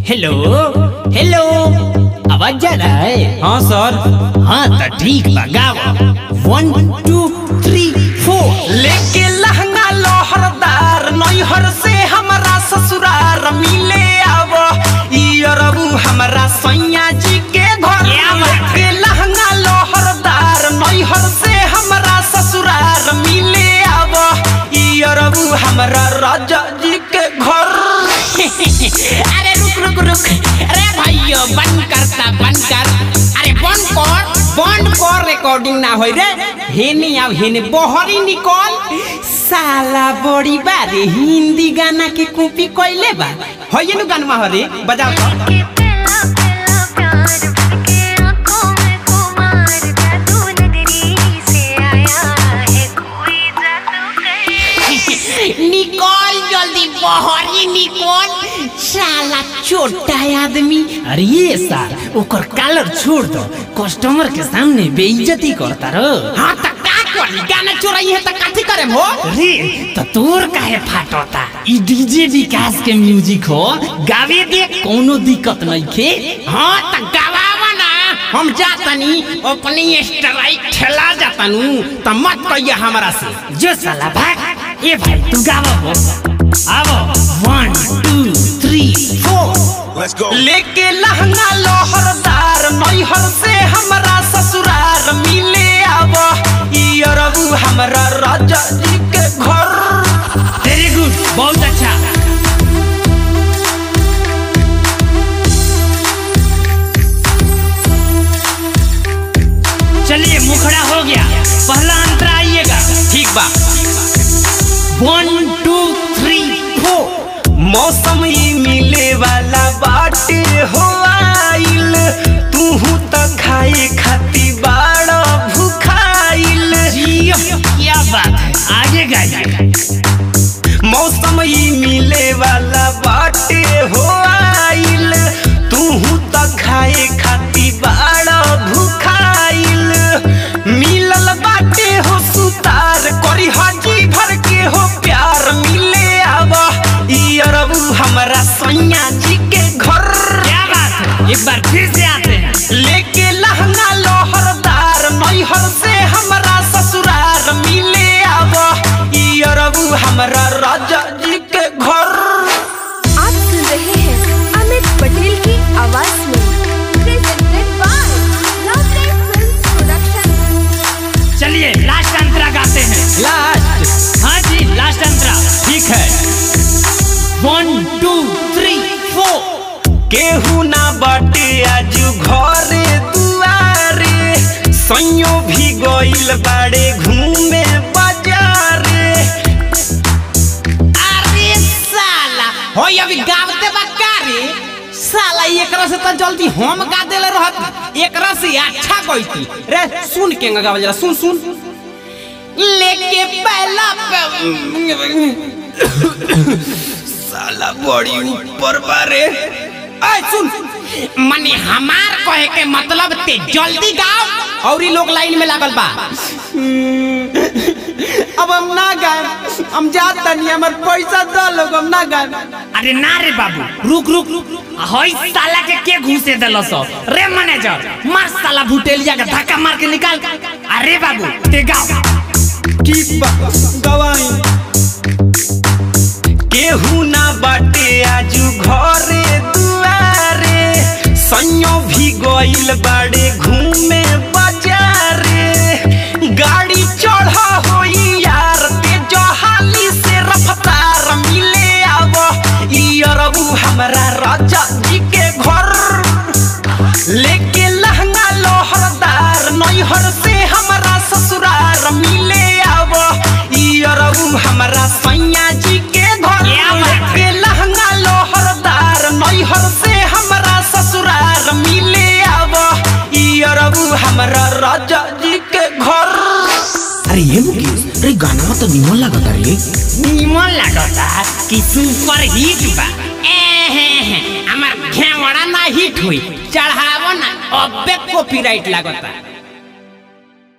Hello hello आवाज जा रहा है हाँ सर हाँ तो ठीक बा गाओ वन टू थ्री फोर लेके लहंगा लोहरदार नैहर से हमरा ससुरार मिले आव इरबू हमरा सैया जी के घर लेके लहंगा लोहरदार नैहर से हमरा ससुरार मिले आव इरबू हमरा राजा जी के घर अरे रुक रुक रुक अरे भाइयों बंद करता बंद कर अरे बंद कर बंद कर रिकॉर्डिंग ना होई रे हेने अब हेने बहरी निकल साला बड़ी बारे हिंदी गाना के कॉपी कइले बा होइए नु गानवा हरे बजाओ तो। के पहला पहला प्यार बनके आँखों में खुमार जादू नगरी से आया है कोई जादू कहीं निकल जल्दी बहरी निकल साला छोटा आदमी अरे ये सार ओकर कलर छोड़ दो कस्टमर के सामने बेइज्जती करता रो हाँ त का करी गाना चोराई है त काठी करे हो रे त तोर काहे फाटोता ई डीजे विकास के म्यूजिक हो गावे दे कोनो दिक्कत नहीं खे हाँ त गावावा ना हम जातनी अपनी स्ट्राइक ठेला जातनु त मत कहिए हमरा से जो साला भाग ए भाई तू गावा हो आवो one two three four Let's go. लेके लहंगा लोहरदार नैहर से हमरा ससुरार मिले आव इरबू हमरा राजा जी के घर वेरी गुड बहुत अच्छा चलिए मुखड़ा हो गया पहला अंतरा आइएगा ठीक बा वन टू थ्री फोर मौसम ही मिले वाला बाटे हो आइल तूहू त खाए खाती बाड़ा भूखाइल जियो क्या बात है आगे गाइए मौसम ही मिले वाला बाटे हो आइल तूहू त खाए खाती बाड़ा भूखाइल मिलल बाटे हो सुतार करी हाजी भर के हो प्यार मिले आव इरबू हमरा सैया जी के घर क्या बात है एक बार फिर से आते हैं लेके लहंगा लोहरदार नैहर से हमरा ससुरार मिले आव इरबू हमरा राजा जी के घर आप सुन रहे हैं अमित पटेल की आवाज में presented by Lovely Films Production. चलिए लास्ट अंतरा गाते हैं लास्ट हाँ जी लास्ट अंतरा ठीक है वन टू थ्री फोर केहू ना बाटे आज घरे दुआरे सैयो भी गइल बाड़े घूमे बाजारे अरे साला हो अभी गावते बा का रे साला एकरा से तो जल्दी हम गा देले रहत एकरा से अच्छा गईती रे सुन के गावल जरा सुन सुन लेके पहला साला बड़ी ऊपर बारे ऐ सुन मने हमार कहे के मतलब ते जल्दी गाओ और ई लोग लाइन में लागल बा अब हम ना गाए हम जात तनी हमर पैसा दो लोग हम ना गाए अरे ना रे बाबू रुक रुक रुक हई साला के के घुसे देलस रे मैनेजर मार साला भुटेलिया के धक्का मार के निकाल अरे बाबू ते गाओ ठीक बा गवाई केहू ना बाटे आजू घरे दुआरे सैयो भी गइल बाड़े घूमे बाजारे गाड़ी चढ़ा होई यार ते जहाली से रफ्तार मिले आव ई अरबू हमरा राजा जी के घर लेके लहंगा लोहरदार नैहर से हमरा ससुरार मिले आव ई अरबू हमरा सैया जी के घर क्या बात है? लेके लहंगा लोहरदार नैहर से हमरा ससुरार मिले आव ई अरबू हमरा राजा जी के घर अरे ये मुकेश अरे गाना तो निमन लगता रे निमन लागता कि सुपर हिट बा एहे हमार घेवड़ा ना हिट हुई चढ़ावो ना अबे कॉपीराइट लागता